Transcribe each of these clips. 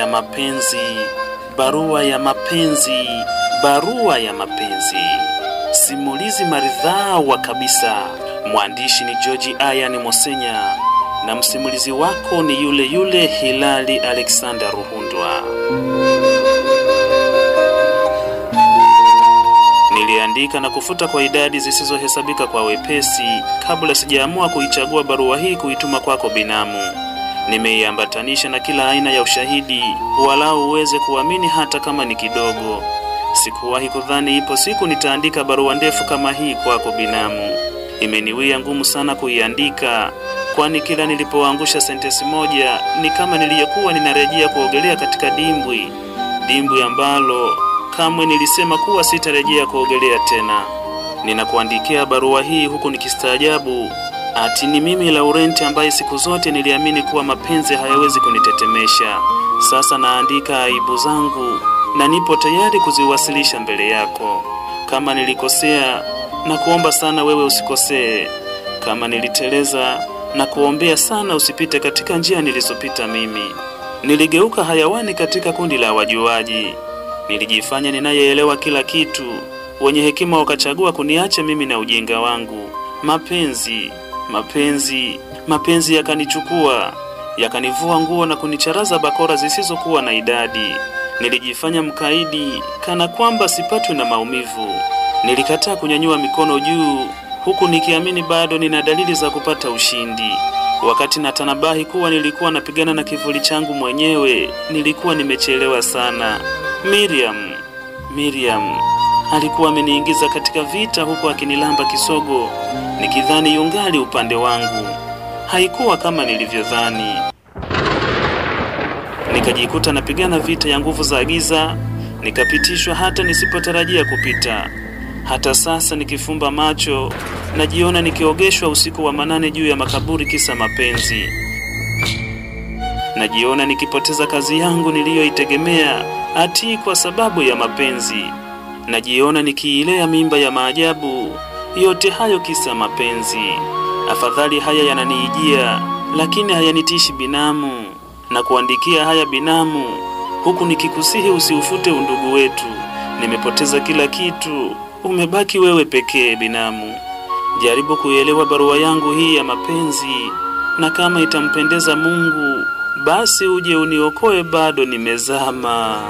mapenzi, barua ya mapenzi, barua ya mapenzi. Simulizi maridhawa kabisa. Mwandishi ni George Ayani Mosenya na msimulizi wako ni yule yule Hilali Alexander Ruhundwa. Niliandika na kufuta kwa idadi zisizohesabika kwa wepesi kabla sijaamua kuichagua barua hii kuituma kwako binamu. Nimeiambatanisha na kila aina ya ushahidi, walau uweze kuamini hata kama ni kidogo. Sikuwahi kudhani ipo siku nitaandika barua ndefu kama hii kwako binamu. Imeniwia ngumu sana kuiandika, kwani kila nilipoangusha sentensi moja ni kama niliyekuwa ninarejea kuogelea katika dimbwi, dimbwi ambalo kamwe nilisema kuwa sitarejea kuogelea tena. Ninakuandikia barua hii huku nikistaajabu ati ni mimi Laurenti ambaye siku zote niliamini kuwa mapenzi hayawezi kunitetemesha. Sasa naandika aibu zangu na nipo tayari kuziwasilisha mbele yako. Kama nilikosea, na kuomba sana wewe usikosee. Kama niliteleza, na kuombea sana usipite katika njia nilizopita mimi. Niligeuka hayawani katika kundi la wajuaji. Nilijifanya ninayeelewa kila kitu, wenye hekima wakachagua kuniacha mimi na ujinga wangu. Mapenzi, mapenzi, mapenzi yakanichukua, yakanivua nguo na kunicharaza bakora zisizokuwa na idadi. Nilijifanya mkaidi kana kwamba sipatwi na maumivu. Nilikataa kunyanyua mikono juu huku nikiamini bado nina dalili za kupata ushindi. Wakati natanabahi kuwa nilikuwa napigana na kivuli changu mwenyewe, nilikuwa nimechelewa sana. Miriam, Miriam alikuwa ameniingiza katika vita huku akinilamba kisogo, nikidhani yungali upande wangu. Haikuwa kama nilivyodhani. Nikajikuta napigana vita ya nguvu za giza, nikapitishwa hata nisipotarajia kupita. Hata sasa nikifumba macho, najiona nikiogeshwa usiku wa manane juu ya makaburi kisa mapenzi. Najiona nikipoteza kazi yangu niliyoitegemea ati kwa sababu ya mapenzi. Najiona nikiilea mimba ya maajabu, yote hayo kisa mapenzi. Afadhali haya yananiijia, lakini hayanitishi binamu. Na kuandikia haya binamu, huku nikikusihi usiufute undugu wetu. Nimepoteza kila kitu, umebaki wewe pekee binamu. Jaribu kuielewa barua yangu hii ya mapenzi, na kama itampendeza Mungu, basi uje uniokoe, bado nimezama.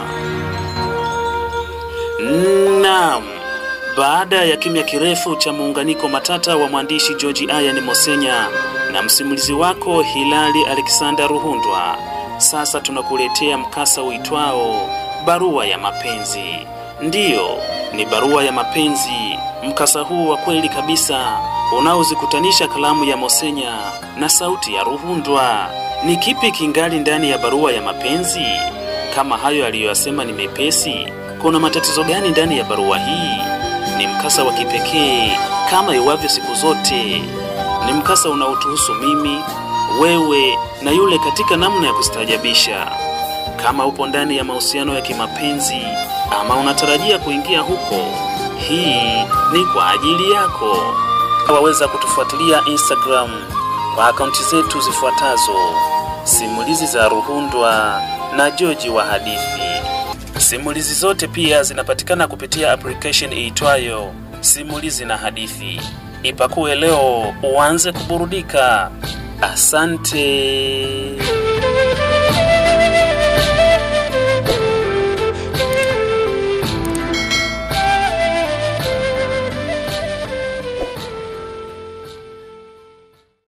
Naam, baada ya kimya kirefu cha muunganiko matata wa mwandishi George Ayani Mosenya na msimulizi wako Hilali Alexander Ruhundwa, sasa tunakuletea mkasa uitwao barua ya mapenzi. Ndiyo, ni barua ya mapenzi. Mkasa huu wa kweli kabisa unaozikutanisha kalamu ya Mosenya na sauti ya Ruhundwa. Ni kipi kingali ndani ya barua ya mapenzi? Kama hayo aliyoyasema ni mepesi, kuna matatizo gani ndani ya barua hii? Ni mkasa wa kipekee kama iwavyo siku zote. Ni mkasa unaotuhusu mimi, wewe na yule katika namna ya kustaajabisha. Kama upo ndani ya mahusiano ya kimapenzi ama unatarajia kuingia huko, hii ni kwa ajili yako. Waweza kutufuatilia Instagram kwa akaunti zetu zifuatazo: simulizi za Ruhundwa na Joji wa hadithi. Simulizi zote pia zinapatikana kupitia application iitwayo Simulizi na Hadithi. Ipakue leo uanze kuburudika. Asante.